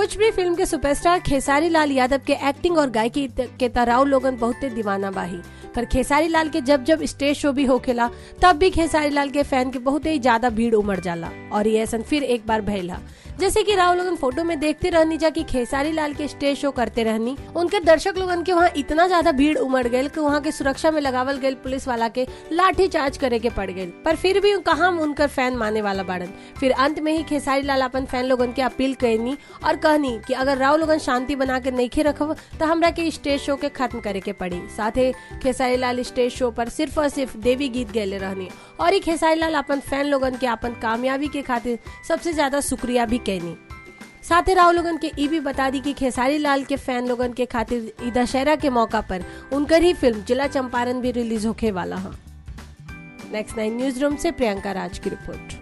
Bhojpuri film के superstar Khesari Lal Yadav के acting और गायकी के तराव लोगन बहुते दीवाना बाही पर खेसारी लाल के जब जब स्टेज शो भी होखेला तब भी खेसारी लाल के फैन के बहुत ही ज्यादा भीड़ उमड़ जाला और ये ऐसा फिर एक बार भइला जैसे कि राव लोगन फोटो में देखते रहनी जा कि खेसारी लाल के स्टेज शो करते रहनी उनके दर्शक लोगन के वहाँ इतना ज्यादा भीड़ उमड़ गई कि वहाँ के सुरक्षा में लगावल गई पुलिस वाला के लाठी चार्ज करे के पड़ गई पर फिर भी कहा उनकर फैन माने वाला बाड़न फिर अंत में ही खेसारी लाल अपन फैन लोगन के अपील कहनी और कहनी कि अगर राव लोगन शांति बना के नहीं रखब तो हमरा के स्टेज शो के खत्म करे के पड़ी साथ ही खेसारी लाल स्टेज शो पर सिर्फ और सिर्फ देवी गीत गैले रहनी और ही खेसारी लाल अपन फैन लोगन के अपन कामयाबी के खातिर सबसे ज्यादा शुक्रिया भी कहनी साथ ही राव लोगन के ई भी बता दी कि खेसारी लाल के फैन लोगन के खातिर ई दशहरा के मौका पर उनकर ही फिल्म जिला चंपारण भी रिलीज होके वाला है नेक्स्ट नाइन न्यूज रूम से प्रियंका राज की रिपोर्ट